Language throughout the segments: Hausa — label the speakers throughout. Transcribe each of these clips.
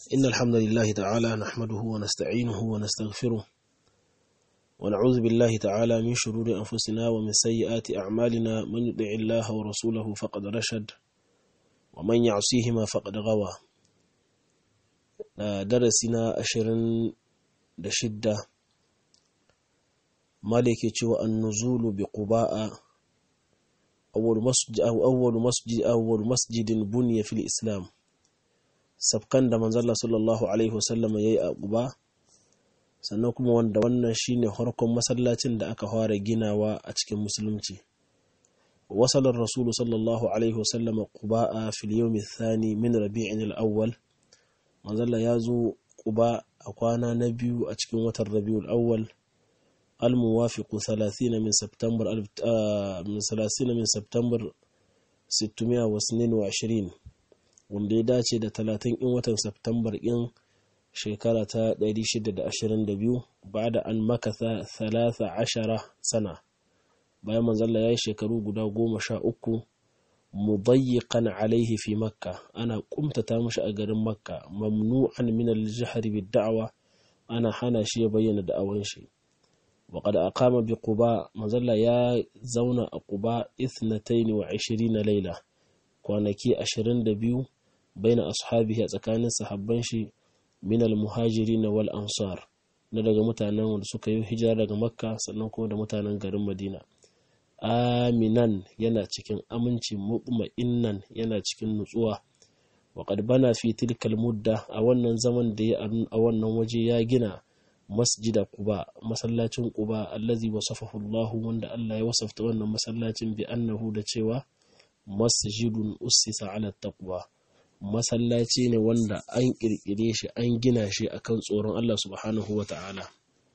Speaker 1: إن الحمد لله تعالى نحمده ونستعينه ونستغفره ونعوذ بالله تعالى من شرور أنفسنا ومن سيئات أعمالنا من يطع الله ورسوله فقد رشد ومن يعصيهما فقد غوى درسنا أشرن دشدة مالك النزول بقباء أول مسجد أو أول مسجد أول مسجد بني في الإسلام sabkan da manzalla sallallahu alaihi wasallam ya yi a ƙuba sannan kuma wanda wannan shine harkon masallacin da aka fara ginawa a cikin musulunci wasalar rasulu sallallahu alaihi wasallam ƙuba a filiyomi thani min rabi'in al'awwal manzalla ya zo ƙuba a kwana na biyu a cikin watan rabi'ul awwal الموافق 30 من سبتمبر 30 من سبتمبر 622 wanda ya dace da 30 in watan Septambar in shekara ta 622 ba da an makasa 13 sana bayan manzalla ya yi shekaru guda goma sha uku mudayyiqan alaihi fi makka ana kumtata mashi a garin makka mamnu'an min al-jahr bid-da'wa ana hana shi ya bayyana da'awan shi وقد أقام بقباء مزلا يا زونا قباء اثنتين وعشرين ليلة kwanaki ashirin da biyu baina ashabihi a tsakanin sahabban shi min al-muhajirin wal ansar na daga mutanen wanda suka yi hijira daga makka sannan kuma da mutanen garin madina aminan yana cikin aminci mutma'innan yana cikin nutsuwa wa qad bana fi tilkal mudda a wannan zaman da ya a wannan waje ya gina masjida quba masallacin quba allazi wasafahu Allah wanda Allah ya wasafta wannan masallacin bi annahu da cewa masjidun ussisa ala taqwa masallaci ne wanda an kirkire shi an gina shi akan tsoron Allah subhanahu ta'ala.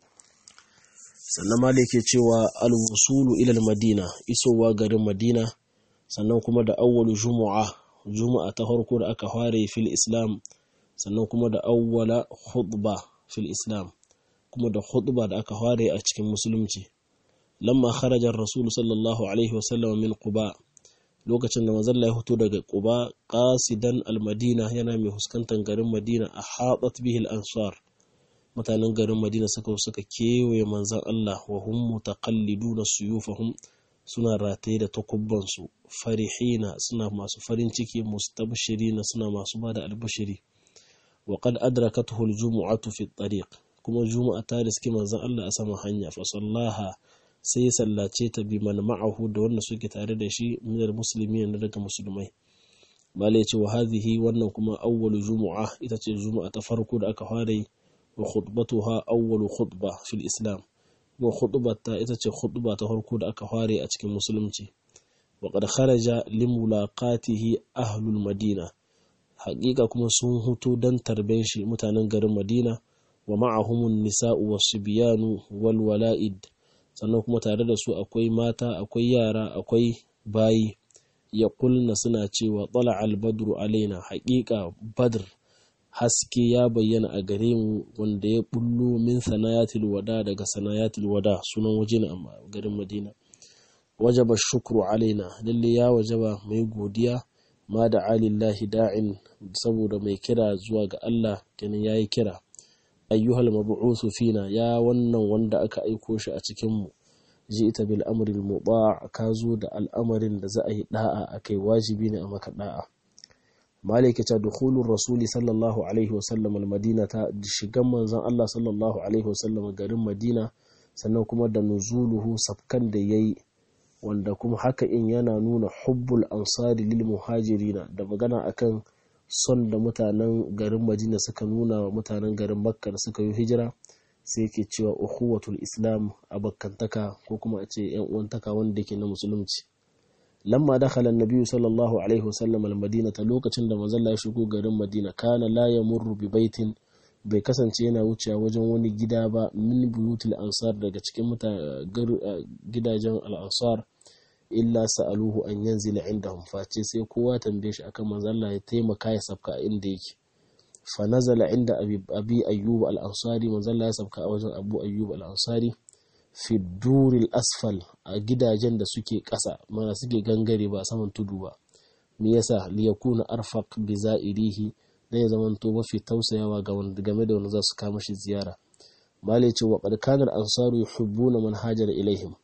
Speaker 1: sannan malik ke cewa al-wusulu ila madina isowa garin madina sannan kuma da awwalu jumu'a juma'a ta farko da aka fara fil islam sannan kuma da awwala khutba fil islam kuma da khutba da aka fara a cikin musulunci lamma kharaja ar-rasul sallallahu alaihi wasallam min quba lokacin da manzon ya fito daga Quba qasidan al-Madina yana mai huskantar garin Madina a hadat bihi al-ansar mutanen garin Madina suka suka kewaye manzon Allah wa hum mutaqalliduna suyufahum suna rataye da takubban su farihina suna masu farin ciki mustabshirina suna masu bada albashiri wa qad adrakatuhu al-jumu'atu fi at-tariq kuma juma'a ta riski manzon Allah a sama hanya fa sallaha sai ya sallace ta bi man ma'ahu da wanda suke tare da shi minal musulmi na daga musulmai bala ya ce wa hadhihi wannan kuma awwalu jumu'a ita ce juma'a ta farko da aka fara yi wa khutbatuha awwalu khutba fil islam wa khutbata ita ce khutba ta farko da aka fara a cikin musulunci wa qad kharaja limulaqatihi ahlul madina haƙiƙa kuma sun hutu dan tarben shi mutanen garin madina wa ma'ahumun nisa'u was-sibyanu wal wala'id sannan kuma tare da su akwai mata akwai yara akwai bayi ya kulna suna cewa tsala albadru alaina haƙiƙa badr haske ya bayyana a gare mu wanda ya bullo min sanayatil wada daga sanayatil wada sunan waje ne a garin madina wajaba shukru alaina lalle ya wajaba mai godiya ma da alillahi da'in saboda mai kira zuwa ga Allah kenan yayi kira ayyuhal mab'uthu fina ya wannan wanda aka aiko shi a cikin mu ji'ta bil amri al muta' ka zo da al'amarin da za a yi da'a akai wajibi ne a maka da'a malika ta dukhulur rasuli sallallahu alaihi wasallam al madina ta shigan manzon Allah sallallahu alaihi wasallam garin madina sannan kuma da nuzuluhu sabkan da yayi wanda kuma haka in yana nuna hubbul ansari lil muhajirina da magana akan son da mutanen garin madina suka nuna wa mutanen garin makka da suka yi hijira sai ke cewa ukhuwatul islam abakantaka ko kuma a ce yan uwantaka wanda ke na musulunci lamma dakhala annabi sallallahu alaihi wasallam almadinata lokacin da manzon ya shigo garin madina kana la yamurru bi baitin bai kasance yana wucewa wajen wani gida ba min buyutul ansar daga cikin gidajen al-ansar illa sa'aluhu an yanzila indahum face sai kowa tambaye shi akan manzo Allah ya taimaka ya sabka inda yake fa nazala inda abi ayyub al-ansari manzo Allah ya sabka a wajen abu ayyub al-ansari fi duril asfal a gidajen da suke ƙasa mana suke gangare ba saman tudu ba me yasa li yakuna arfaq bi za'irihi da ya zama to mafi tausayawa ga wanda game da wanda za su kama shi ziyara mali ce wa qad ansaru yuhibbuna man hajara ilaihim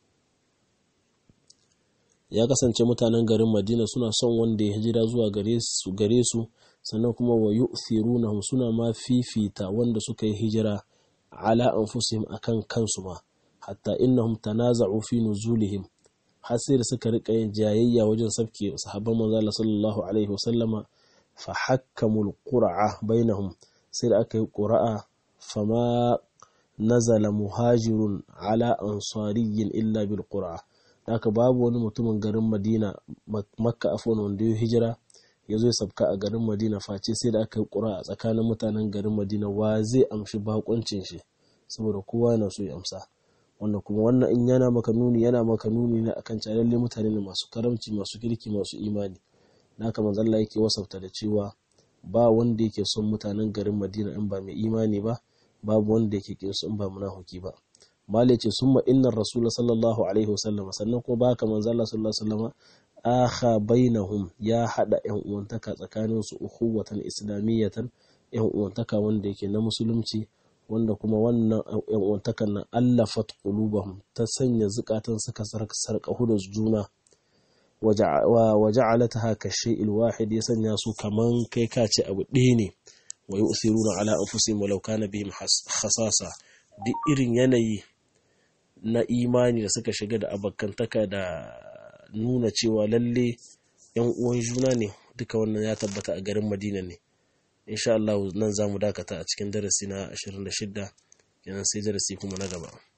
Speaker 1: ya kasance mutanen garin Madina suna son wanda ya hijira zuwa gare su gare su sannan kuma wa yu'thirunahum suna ma fifita wanda suka yi hijira ala anfusihim akan kansu ma hatta innahum tanaza'u fi nuzulihim har sai da suka rika yin jayayya wajen sabke sahabban manzo Allah sallallahu alaihi wasallama fa hakkamul qur'a bainahum sai da aka yi qur'a fama nazala muhajirun ala ansariyyin illa bil qur'a haka babu wani mutumin garin Madina Makka afwan wanda ya hijira ya zo ya sabka a garin Madina face sai da aka yi qur'a a tsakanin mutanen garin Madina wa zai amshi bakuncin shi saboda kowa yana so ya amsa wanda kuma wannan in yana maka nuni yana maka nuni ne akan cewa lalle mutane ne masu karamci masu kirki masu imani naka manzo Allah yake wasafta da cewa ba wanda yake son mutanen garin Madina in ba mai imani ba babu wanda yake kin su in ba munafiki ba mali ce summa innar rasul sallallahu alaihi wasallam sannan kuma baka manzo Allah sallallahu alaihi wasallam akha bainahum ya hada yan uwantaka tsakanin su ukhuwatan islamiyatan yan uwantaka wanda yake na musulunci wanda kuma wannan yan uwantakan nan allafat qulubahum ta sanya zukatan suka sarƙahu da juna wa ja'alataha ka shay'il wahid ya sanya su kaman kai ka ce abu ɗaya ne wa yu'thiruna ala anfusihim walau kana bihim khasasa duk irin yanayi na imani da suka shiga da abakantaka da nuna cewa lalle yan uwan juna ne duka wannan ya tabbata a garin Madina ne insha Allah nan zamu dakata a cikin darasi na 26 kenan sai darasi kuma na gaba